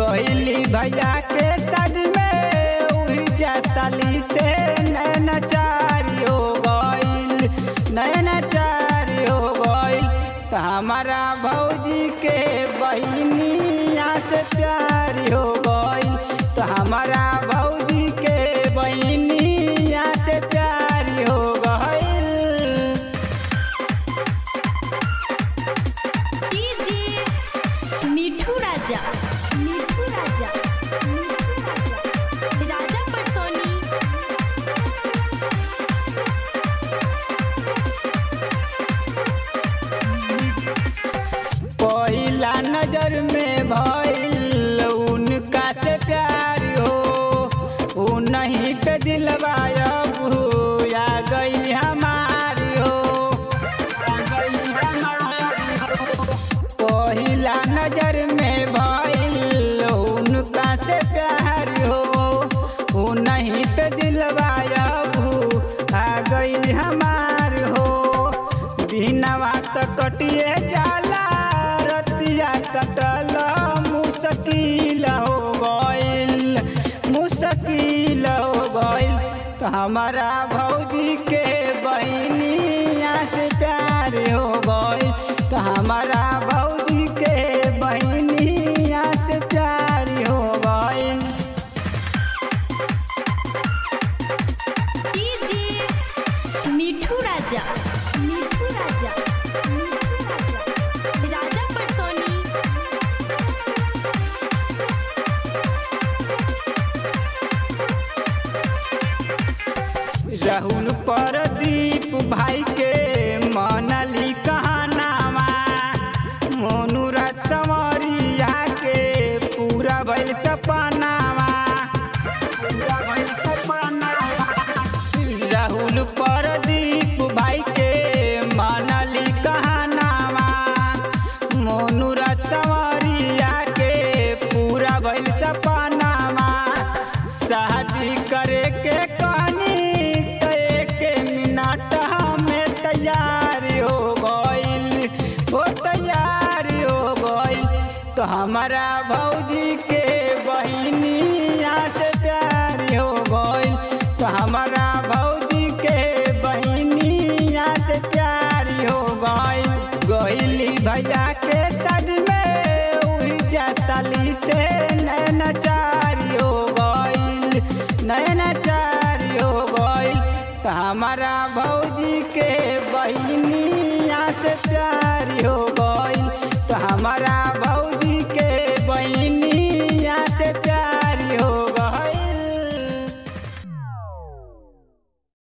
गईली भैया के सज में उही जैसाली से नैना चारी हो गईल नैना चारी हो गईल त हमारा भौजी के बहनिया से प्यारी हो गईल तो हमारा भौजी के बहनिया से प्यारी हो गईल डीजे मिठू राजा मिठू राजा मिठू राजा राजा परसोनी पहिला नजर में भइल उनका से प्यार हो उ नहीं पे दिलवा भूया गई हमारी हो आ गई हमारी हो। पहिला नजर में भइल उनका से प्यार हो उ नहीं पे दिलवा भू आ गई हमार हो दिनवा त कटिए जाला रतिया कटल मुश्किल हो गइल मुश्किल हो गइल तो हमारा भौजी के बहनिया से प्यार हो गइल तो हमारा भौजी के बहनिया से प्यार हो गइल डीजे मिठू राजा मिठू राजा मिठू राजा राजा परसोनी राहुल परदीप भाई के मनली कहानावा मोनुरा समरिया के पूरा भइल सपनावा पूरा भइल सपनावा राहुल परदीप भाई के मनली कहानावा मोनुरा समरिया के पूरा भइल सपनावा शादी करे के कहनी तो एक मिनट हमें तैयार हो गइल हो तैयार हो गइल तो हमारा भौजी के बहनिया से प्यार हो गइल तो हमारा भौजी के बहनिया से प्यार हो गइल गइली भैया के सज में उही जैसाली से नैना चारी हो गइल नैना चारी हो गइल तो हमारा भौजी के बहनिया से प्यार हो गइल तो हमारा